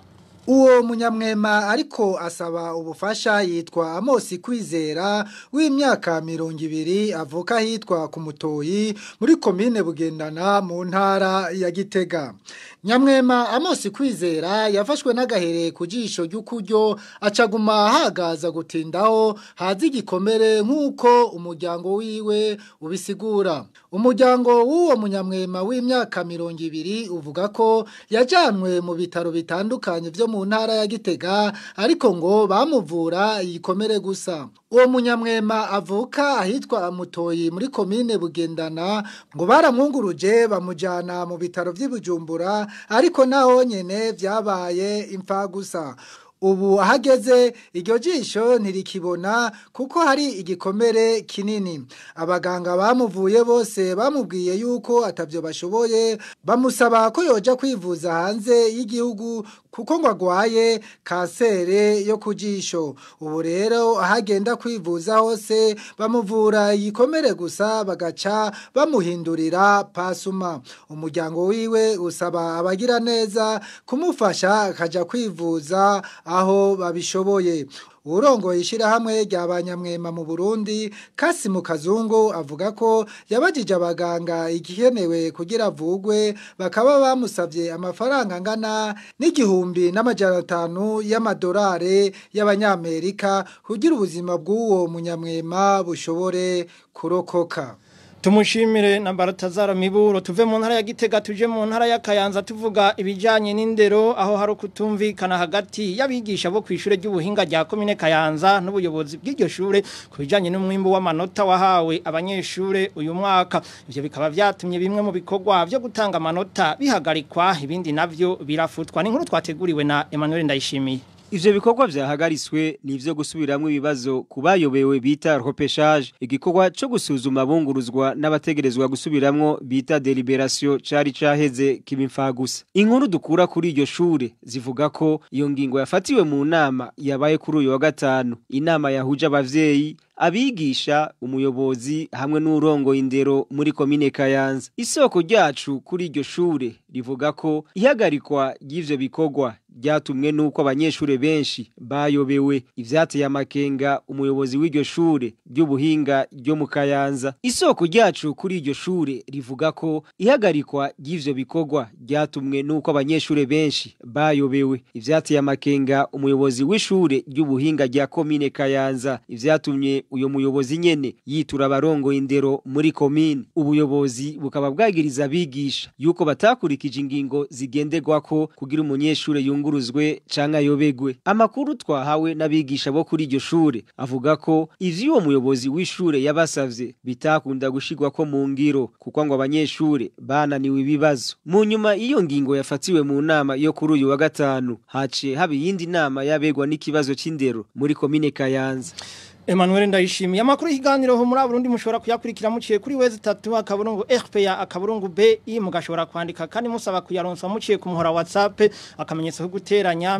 Uwo munyamwema ariko asaba ubufasha yitwa Amosi Kwizera w'imyaka mirongo ibiri avuka hitwa ku mutoyi muri komine Bugendana mu ntara ya Gitega. Nyamwema Amosi Kwizera yafashwe n'agahere ku jisho ry'ukuryo acaguma hagaza gutindaho hazi igikomere nk'uko umuryango wiwe ubisigura. Umuryango w'uwo munyamwema w'imyaka mirongo ibiri uvuga ko yajanwe mu bitaro bitandukanye vyo mu ntara ya Gitega ariko ngo bamuvura igikomere gusa. Uwo munyamwema avuka ahitwa Mutoyi muri komine Bugendana ngo baramwunguruje bamujana mu bitaro vy'Ibujumbura ariko naho nyene vyabaye imfa gusa. Ubu ahageze iryo jisho ntirikibona kuko hari igikomere kinini. Abaganga bamuvuye bose bamubwiye yuko atavyo bashoboye bamusaba ko yoja kwivuza hanze y'igihugu kuko ngo agwaye kansere yo ku jisho. Ubu rero ahagenda kwivuza hose bamuvura igikomere gusa bagaca bamuhindurira pasuma. Umuryango wiwe usaba abagira neza kumufasha akaja kwivuza aho babishoboye. Urongoye ishirahamwe ry'abanyamwema mu Burundi Kasimu Kazungu avuga ko yabajije abaganga igikenewe kugira avugwe bakaba bamusavye amafaranga angana n'igihumbi n'amajana atanu y'amadolari y'abanyamerika kugira ubuzima bw'uwo munyamwema bushobore kurokoka. Tumushimire na Baratazara Miburo tuve mu ntara ya Gitega tuje mu ntara ya Kayanza tuvuga ibijanye n'indero aho hari kutumvikana hagati y'abigisha bo kwishure ry'ubuhinga rya komine Kayanza n'ubuyobozi bw'iryo shure kubijanye n'umwimbo w'amanota wahawe abanyeshure uyu mwaka ivyo bikaba vyatumye bimwe mu bikorwa vyo gutanga amanota bihagarikwa ibindi navyo birafutwa ni nkuru twateguriwe na Emmanuel Ndayishimiye Ivyo bikorwa vyahagariswe ni ivyo gusubiramwo ibibazo kubayobewe bita repêchage igikorwa co gusuzuma abunguruzwa n'abategerezwa gusubiramwo bita deliberation cari caheze kibimfagusa inkuru dukura kuri iryo shure zivuga ko iyo ngingo yafatiwe mu nama yabaye kuri uyu wa gatanu inama yahuje abavyeyi abigisha umuyobozi hamwe n'urongo indero muri komine Kayanza isoko ryacu kuri iryo shure rivuga ko ihagarikwa ry'ivyo bikorwa ryatumwe nuko abanyeshure benshi bayobewe ivyateye amakenga umuyobozi w'iryo shure ry'ubuhinga ryo mu Kayanza isoko ryacu kuri iryo shure rivuga ko ihagarikwa ry'ivyo bikorwa ryatumwe nuko abanyeshure benshi bayobewe ivyateye amakenga umuyobozi w'ishure ry'ubuhinga rya komine Kayanza ivyatumye uyo muyobozi nyene yitura abarongo indero muri komine ubuyobozi bukaba bwagiriza abigisha yuko batakurikije ingingo zigenderwako kugira umunyeshure yunguruzwe canke ayobegwe amakuru twahawe n'abigisha bo kuri iryo shure avuga ko ivyo uwo muyobozi w'ishure yabasavye bitakunda gushirwa ko mu ngiro kuko ngo abanyeshure bananiwe ibibazo mu nyuma iyo ngingo yafatiwe mu nama yo kuri uyu wa gatanu haciye haba iyindi nama yabegwa n'ikibazo c'indero muri komine Kayanza Emmanuel ndayishimiye amakuru y'ikiganiro ho muri Burundi mushobora kuyakurikira muciye kuri wezi 3 akaburungu RPA akaburungu BI mugashobora kwandika kandi musaba kuyaronsa muciye ku muhora WhatsApp akamenyetso ko guteranya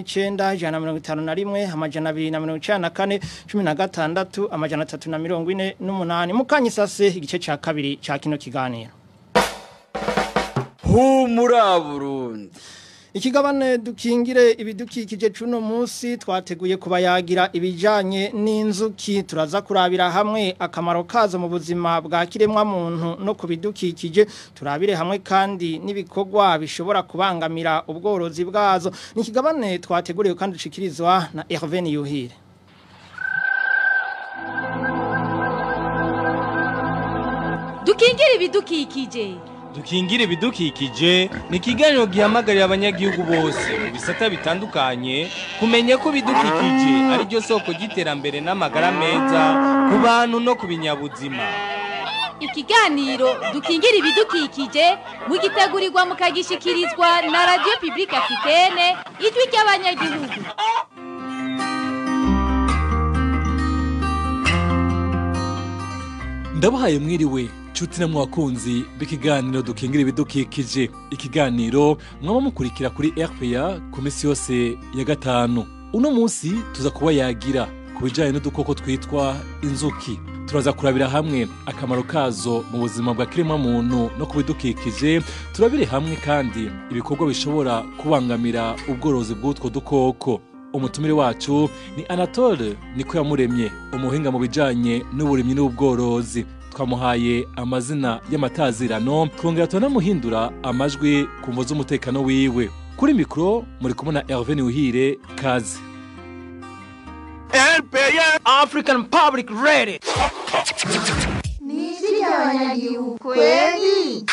49 jana 51 amajana 294 16 amajana 348 mukanyisase igice ca kabiri ca kino kiganiro Humura Burundi Ikigabane dukingire ibidukikije cuno munsi twateguye kubayagira ibijanye n'inzuki turaza kurabira hamwe akamaro kazo mu buzima bwa kiremwa muntu no kubidukikije turabire hamwe kandi n'ibikorwa bishobora kubangamira ubworozi bwazo ni ikigabane twateguriye kandi ushikirizwa na Hervé Yuhire Dukingire ibidukikije dukingira ibidukikije ni ikiganiro gihamagarira abanyagihugu bose mu bisata bitandukanye kumenya ko ibidukikije ari ryo soko ry'iterambere n'amagara meza ku bantu no ku binyabuzima ikiganiro dukingira ibidukikije mugitegurirwa mukagishikirizwa na radiyo pibulike afitene ijwi ry'abanyagihugu ndabahaye mwiriwe nshuti na mwakunzi b'ikiganiro dukingira ibidukikije ikiganiro mwaba mukurikira kuri RPA ku minsi yose ya gatanu uno munsi tuza kuba yagira ku bijyanye n'udukoko twitwa inzuki turaza kurabira hamwe akamaro kazo mu buzima bwa kiremwa muntu no ku bidukikije turabire hamwe kandi ibikorwa bishobora kubangamira ubworozi bw'utwo dukoko umutumire wacu ni anatole niko yamuremye umuhinga mu bijanye n'uburimyi n'ubworozi twamuhaye amazina y'amatazirano twongera turanamuhindura amajwi ku mvo z'umutekano wiwe kuri mikoro muri kumwe na herve niwuhire kazi RPA African Public Radio ni ijwi ry'abanyagihugu kweli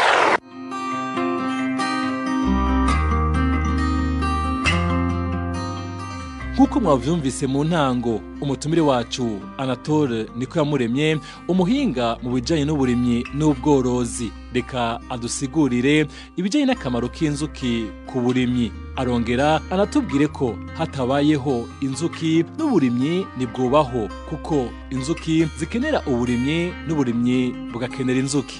nk'uko mwavyumvise mu ntango umutumire wacu anatole niko yamuremye umuhinga mu bijanye n'uburimyi n'ubworozi reka adusigurire ibijanye n'akamaro k'inzuki ku burimyi arongera anatubwire ko hatabayeho inzuki n'uburimyi ntibwubaho kuko inzuki zikenera uburimyi n'uburimyi bugakenera inzuki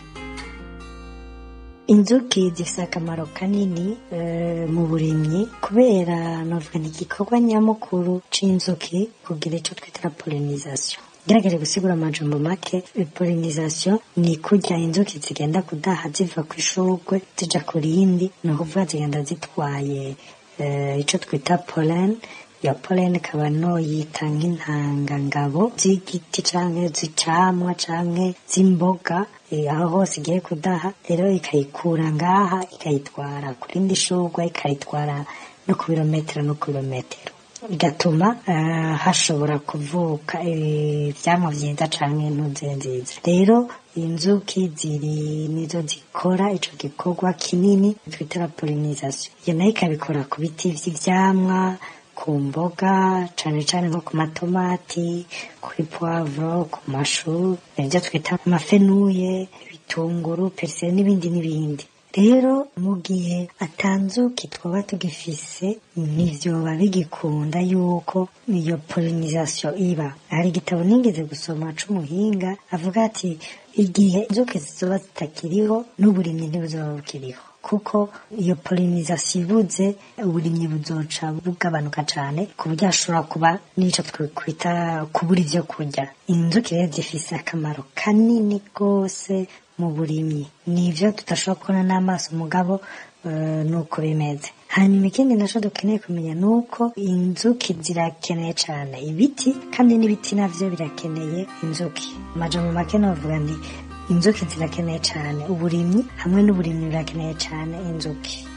inzuki zifite akamaro kanini eh, mu burimyi kubera novuga ni igikorwa nyamukuru c'inzuki kugira ico twita pollinization gerageje gusigura amajambo make pollinization ni kurya inzuki zigenda kudaha ziva ku ishurwe zija ku rindi ni ukuvuga zigenda zitwaye eh, ico twita pollen iyo pollen ikaba noyita nk'intangangabo z'igiti canke z'icamwa canke z'imboga eh, aho hose igiye kudaha rero ikayikura ngaha ikayitwara ku rindi shurwe ikayitwara no ku birometero no ku birometero bigatuma uh, hashobora kuvuka ivyamwa vyiza canke intuze nziza rero inzuki ziri nizo zikora ico gikorwa kinini twita pollinization iyo nayo ikabikora ku biti vy'ivyamwa ku mboga cane cane nko ku matomati kuri poivro ku mashu ibyo twita amafenuye ibitunguru periseri n'ibindi n'ibindi rero mu gihe atanzuki twaba tugifise ntivyoba bigikunda yuko iyo pollinization iba hari igitabo nigeze gusoma c'umuhinga avuga ati igihe inzuki zizoba zitakiriho n'uburimyi ntibuzoba bukiriho kuko iyo pollinization ibuze uburimyi buzoca bugabanuka cane ku buryo hashobora kuba n'ico twikwita kubura ivyo kurya inzuki rero zifise akamaro kanini rwose mu burimyi nivyo tudashobora kubona n'amaso mugabo uh, nuko bimeze hanyuma ikindi naco dukeneye kumenya nuko inzuki zirakeneye cane ibiti kandi n'ibiti navyo birakeneye inzuki amajambo make novuga nti inzuki zirakeneye cane uburimyi hamwe n'uburimyi birakeneye cane inzuki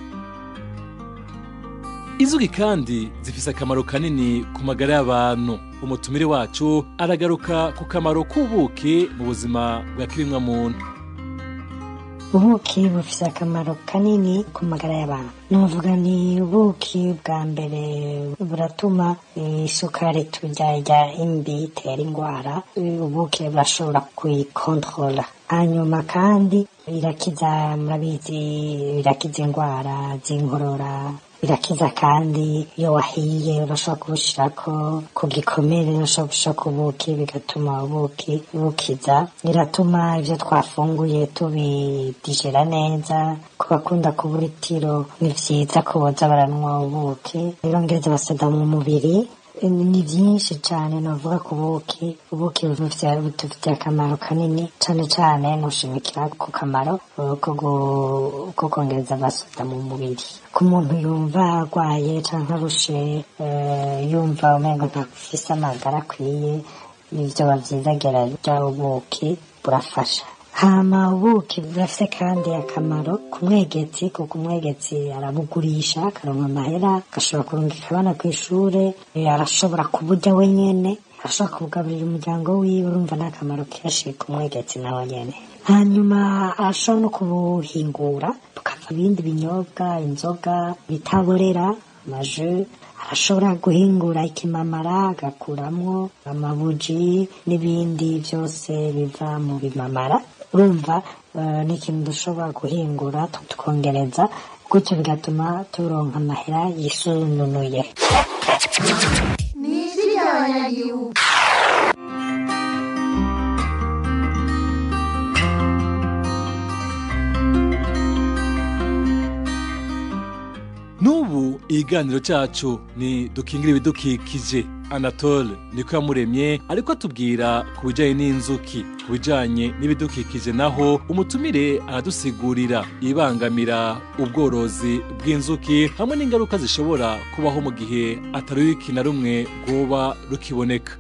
inzuki kandi zifise akamaro kanini ku magara y'abantu umutumire wacu aragaruka ku kamaro k'ubuki mu buzima bwa kirimwa muntu ubuki bufise akamaro kanini ku magara y'abantu nuvuga ni ubuki bwa mbere buratuma isukari turya irya imbi itera indwara ubuki burashobora kuyikontrola hanyuma kandi birakiza murabizi birakiza indwara z'inkorora birakiza kandi iyo wahiye urashobora kubushirako ku gikomere urashobora gushira ku buki bigatuma ubuki bukiza biratuma ivyo twafunguye tubidijera neza ku bakunda kubura itiro ni vyiza ko boza baranywa ubuki birongereza abasoda mu mubiri ni byinshi cyane navuga ku buki ubuki bufitiye akamaro kanini cyane cyane nushimikira ku kamaro ko kongereza abasoda mu mubiri ku muntu yumva arwaye cyangwa arushe yumva umengo ntafise amagara akwiye nibyo bavyiza gerarya ubuki burafasha hama ubuki burafise kandi akamaro ku mwegetsi kuko umwegetsi arabugurisha akaronka amahera agashobora kurungika abana ku ishure arashobora kuburya wenyene arashobora kubugaburira umuryango wiwe urumva ni akamaro kenshi ku mwegetsi nawe nyene hanyuma arashobora no kubuhingura bukava ibindi binyobwa inzoga bitaborera amaju arashobora guhingura ikimamara agakuramwo amabuji n'ibindi byose biva mu bimamara urumva ni ikintu dushobora guhingura tukongereza gutyo bigatuma turonka amahera yisununuye ni ijwi ry'abanyagihugu n'ubu ikiganiro cyacu ni dukingira ibidukikije anatole niko yamuremye ariko atubwira ku bijyanye n'inzuki ku bijyanye n'ibidukikije naho umutumire aradusigurira ibangamira ubworozi bw'inzuki hamwe n'ingaruka zishobora kubaho mu gihe atari wiki na rumwe rwoba rukiboneka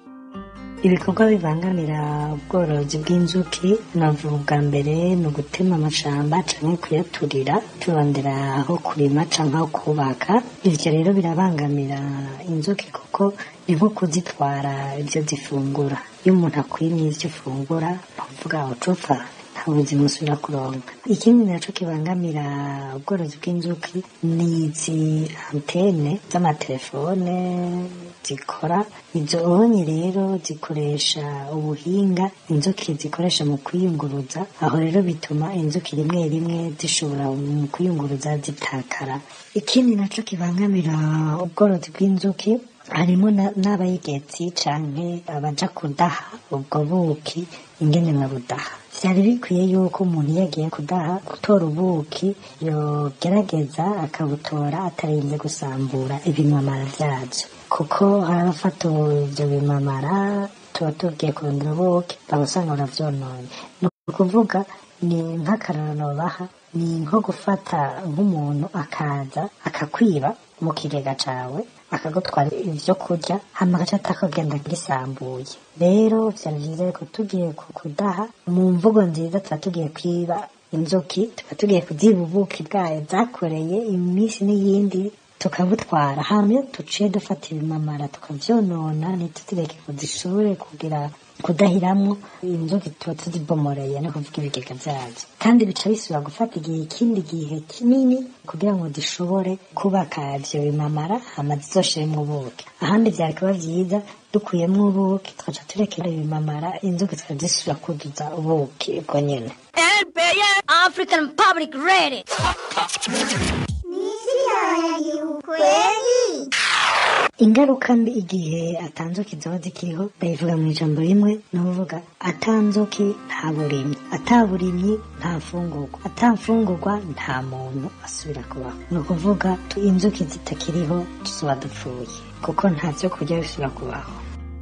ibikorwa bibangamira ubworozi bw'inzuki navuga ubwa mbere ni ugutema amashamba cyangwa kuyaturira turondera aho kurima cyangwa aho kubaka ibyo rero birabangamira inzuki kuko ni nko kuzitwara ibyo zifungura iyo umuntu akwimye ibyo ufungura bavuga ucupfa nta buzima usubira kuronka ikindi nacyo kibangamira ubworozi bw'inzuki ni izi antene z'amatelefone zikora izo onye rero zikoresha ubuhinga inzuki zikoresha mu kwiyunguruza aho rero bituma inzuki rimwe rimwe zishobora mu kwiyunguruza zitakara ikindi nacyo kibangamira ubworozi bw'inzuki harimo n'abayigetsi canke abaja kudaha ubwo buki ingene babudaha vyari bikwiye yuko umuntu iyo agiye kudaha gutora ubuki yogerageza akabutora atarinze gusambura ibimamara vyazo kuko hari abafata ivyo bimamara tuba tugiye kurondera ubuki bagusanga baravyononye ni ukuvuga ni nk'akarorano baha ni nko gufata nk'umuntu akaza akakwiba mu kigega cawe akagutwara ibyo kurya hama agaca atakagenda gisambuye rero vyari vyiza yuko tugiye kudaha mu mvugo nziza tuba tugiye kwiba inzuki tuba tugiye kuziba ubuki bwayo zakoreye iminsi n'iyindi tukabutwara hama iyo duciye dufata ibimamara tukavyonona ntituzireke ngo zishobore kugira kudahiramwo inzuki tuba tuzibomoreye no kuvuga ibigega vyazo kandi bica bisubira gufata igihe ikindi gihe kinini kugira ngo zishobore kubaka ivyo bimamara hama zizoshiremwo ubuki ahandi vyari kuba vyiza dukuyemwo ubuki tukaca turekera ibimamara inzuki zikazisubira kuzuza ubuki ubwo nyene African Public Radio. Kweli? ingaruka mbi igihe atanzuki zoba zikiriho ndayivuga mu ijambo rimwe ni ukuvuga atanzuki nta burimyi ataburimyi nta mfungurwa atamfungurwa nta muntu asubira kubaho ni ukuvuga tu- inzuki zitakiriho tuzoba dupfuye kuko nta vyo kurya bisubira kubaho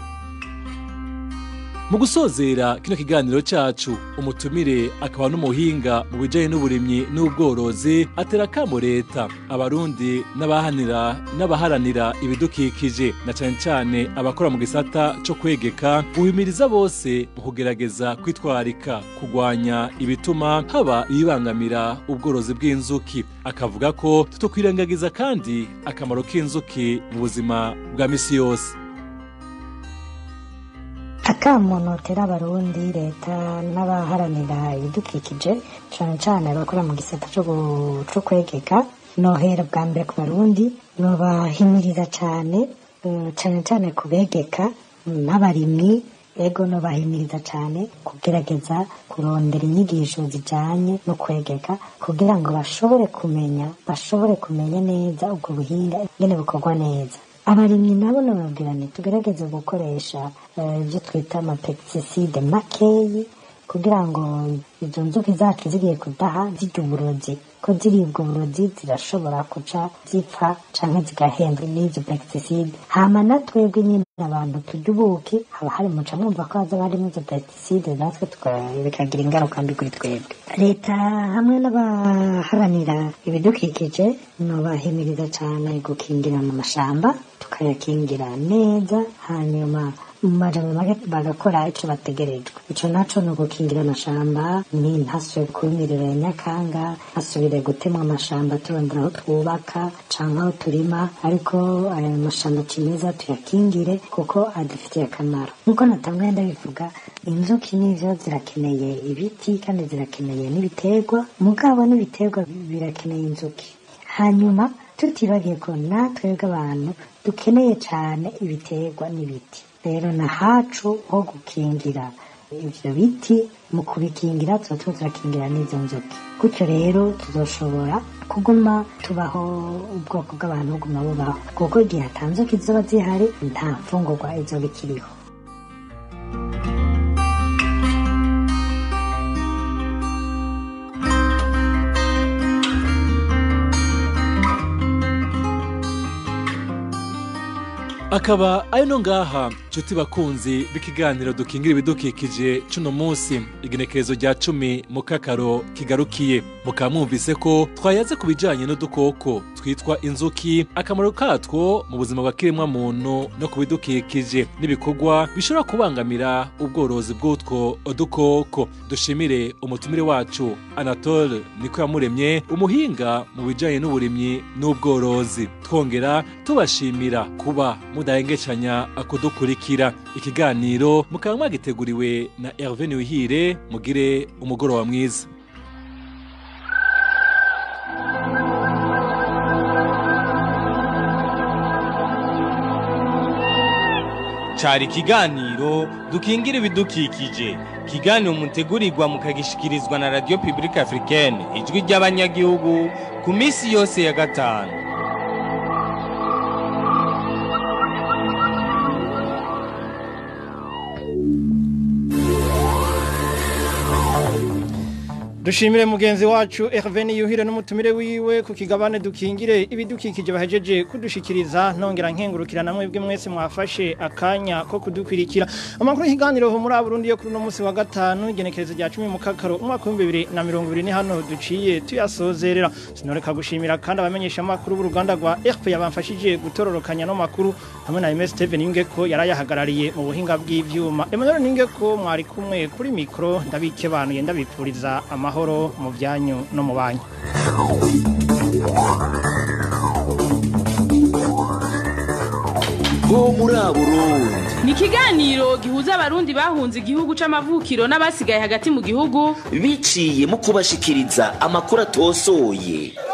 mu gusozera kino kiganiro cyacu umutumire akaba n'umuhinga mu bijyanye n'uburimyi n'ubworozi atera akamo leta abarundi n'abahanira n'abaharanira ibidukikije na cyane cyane abakora mu gisata cyo kwegeka guhimiriza bose mu kugerageza kwitwararika kurwanya ibituma haba ibibangamira ubworozi bw'inzuki akavuga ko tutokwirengagiza kandi akamaro k'inzuki mu buzima bwa misi yose akamunotera abarundi leta n'abaharanira ibidukikije cane cane abakora mu gisata co gu- co kwegeka nohera bwa mbere ku barundi nobahimiriza cane eh, cane cane kubegeka n'abarimyi ego nobahimiriza cane kugerageza kurondera inyigisho zijanye no kwegeka kugira ngo bashobore kumenya bashobore kumenya neza ubwo buhinga ingene bukorwa neza abarimyi nabo nababwira nti tugerageze gukoresha eh, ibyo twita amapesticide makeyi kugira ngo izo nzuki zacu zigiye kudaha zirya uburozi ko ziribwa uburozi zirashobora kuca zipfa canke zigahembwa n'izo pesticide hama na twebwe nyine abantu turya ubuki haba hari muca mwumva ko haza harimo izo pesticide natwe tuka- bikagira ingaruka mbi kuri twebwe leta hamwe n'abaharanira ibidukikije nobahimiriza cane gukingira mu mashamba tukayakingira neza hanyuma mu majambo make bagakora ico bategerejwe ico naco ni ugukingira amashamba ni ntasubire kubimirira ya nyakanga ntasubire gutemwa amashamba turondera aho twubaka canke aho turima ariko ayo mashamba cimeza tuyakingire kuko adufitiye akamaro nk'uko natanguye ndabivuga inzuki n'ivyo zirakeneye ibiti kandi zirakeneye n'ibiterwa mugabo n'ibiterwa birakeneye inzuki hanyuma tutibagiye ko natwebwe abantu dukeneye cane ibiterwa n'ibiti rero na hacu ho gukingira ivyo biti mu kubikingira tuba tuba turakingira n'izo nzuki gutyo rero tuzoshobora kuguma tubaho ubwoko bw'abantu buguma bubaho kuko igihe atanzuki zizoba zihari nta mfungurwa izoba ikiriho akaba ari no ngaha nshuti bakunzi b'ikiganiro dukingira ibidukikije cuno munsi igenekerezo rya cumi mu kakaro kigarukiye mukaba mwumvise ko twayaze ku bijanye n'udukoko twitwa inzuki akamaro katwo mu buzima bwa kiremwa muntu no ku bidukikije n'ibikorwa bishobora kubangamira ubworozi bw'utwo dukoko dushimire umutumire wacu anatole niko yamuremye umuhinga mu bijanye n'uburimyi n'ubworozi twongera tubashimira kuba mudahengecanya kudukurikira ikiganiro mukaba mwagiteguriwe na Hervé Niwihire mugire umugoroba mwiza cari ikiganiro dukingira ibidukikije ikiganiro mutegurirwa mukagishikirizwa na radio publique africaine ijwi ry'abanyagihugu ku minsi yose ya gatanu dushimire mugenzi wacu Hervé Niyuhire n'umutumire wiwe ku kigabane dukingire ibidukikije bahejeje kudushikiriza nongera nkengurukira namwe bwe mwese mwafashe akanya ko kudukwirikira amakuru y'ikiganiro ho muri Burundi yo kuri no munsi wa gatanu igenekerezo rya 10 mu kakaro umwaka wa 2020 ni hano duciye tuyasozerera sinoreka gushimira kandi abamenyesha makuru b'uruganda rwa RP yabamfashije gutororokanya no makuru hamwe na MS Steven Ingeko yarayahagarariye mu buhinga bw'ivyuma Emmanuel Ningeko mwari kumwe kuri mikro ndabikebanuye ndabipfuriza ama amahoro mu byanyu no mu banyu bo muri Burundi ni ikiganiro gihuza abarundi bahunze igihugu c'amavukiro n'abasigaye hagati mu gihugu biciye mu kubashikiriza amakuru atosoye